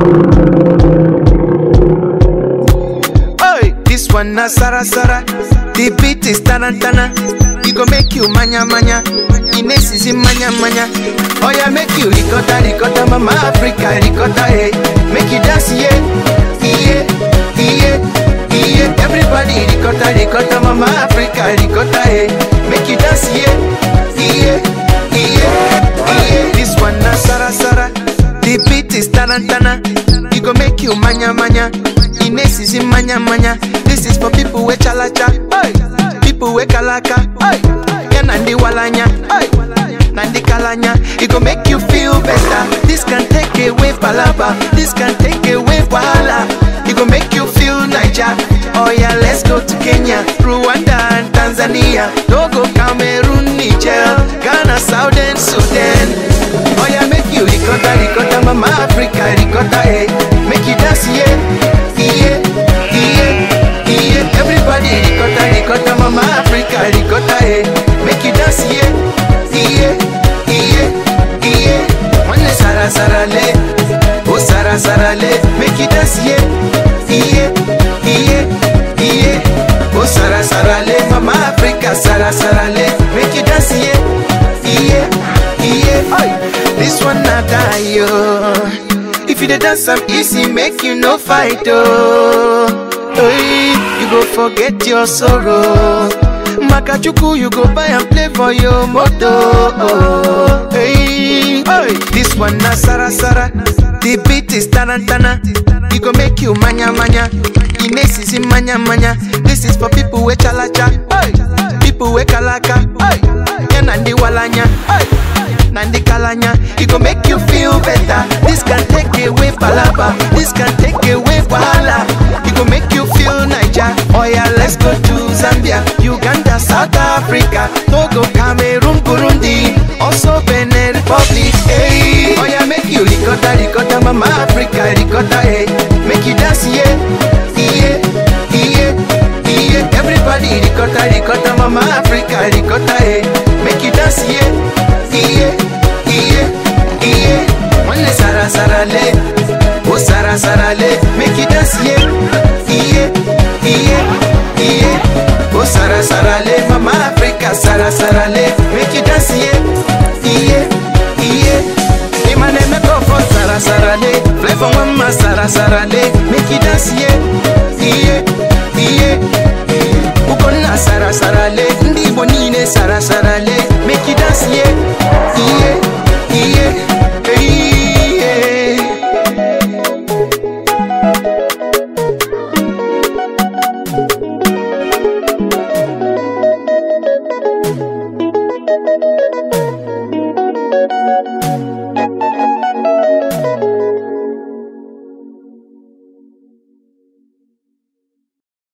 Oi, this one na Sara Sara. The beat is tarantana. It go make you manya manya. Ines is in manya manya. Oh yeah, make you ricotta ricotta, mama Africa ricotta, hey. Make you dance, yeah, yeah, yeah, yeah. Everybody ricotta ricotta, mama Africa ricotta, hey. Make you dance, yeah, yeah, yeah, yeah. This one na Sara Sara. The beat is tarantana. It go make you manya manya. Ines is in manya manya. This is for people with chalacha, hey. people with kalaka, hey. yeah, nandi walanya, hey. nandi kalanya. It go make you feel better. This can take away palaba, this can take away wahala. It go make you feel Niger. Oh yeah, let's go to Kenya, Rwanda and Tanzania. Togo, Cameroon, Niger, Ghana, Southern Sudan. Oh yeah, make you ricotta, ricotta, mama Africa, ricotta, hey. Make you dance, yeah, yeah, yeah, yeah. Everybody ricotta, ricotta, mama Africa, ricotta, hey. Make you dance, yeah, yeah, yeah, yeah. One sara sara le, oh sara sara le. Make you dance, yeah, yeah, yeah, yeah. Oh sara sara le, mama Africa, sara sara le. Make you dance, yeah, yeah, yeah. Oi, this one not die, yo. If you dey dance am easy, make you no fight, oh. Hey, you go forget your sorrow. Makachuku, you go buy and play for your moto. Oh, hey, hey, this one na Sara Sara. The beat is tarantana. It go make you manya manya. Ines is in manya manya. This is for people with chalacha. Hey, people with kalaka. Hey, yeah, nandi walanya. Hey. Nandi Kalanya, it go make you feel better. This can take away palaba, this can take away wahala. It go make you feel Niger. Oh yeah, let's go to Zambia, Uganda, South Africa, Togo, Cameroon, Burundi, also Benin Republic. Hey, oh yeah, make you ricotta, ricotta, mama Africa, ricotta, hey. Make you dance, yeah, yeah, yeah, yeah. Everybody ricotta, ricotta, mama Africa, ricotta, hey. Make you dance, yeah, yeah, yeah, yeah. One sara sara le, oh sara sara le. Make you dance, yeah, yeah, yeah, yeah. Oh sara sara le, mama Africa, sara sara le. Make you dance, yeah, yeah, yeah. Imane me go for sara sara le, play for mama sara sara le. Make you dance, yeah, yeah, yeah. Ukona sara sara le, ndi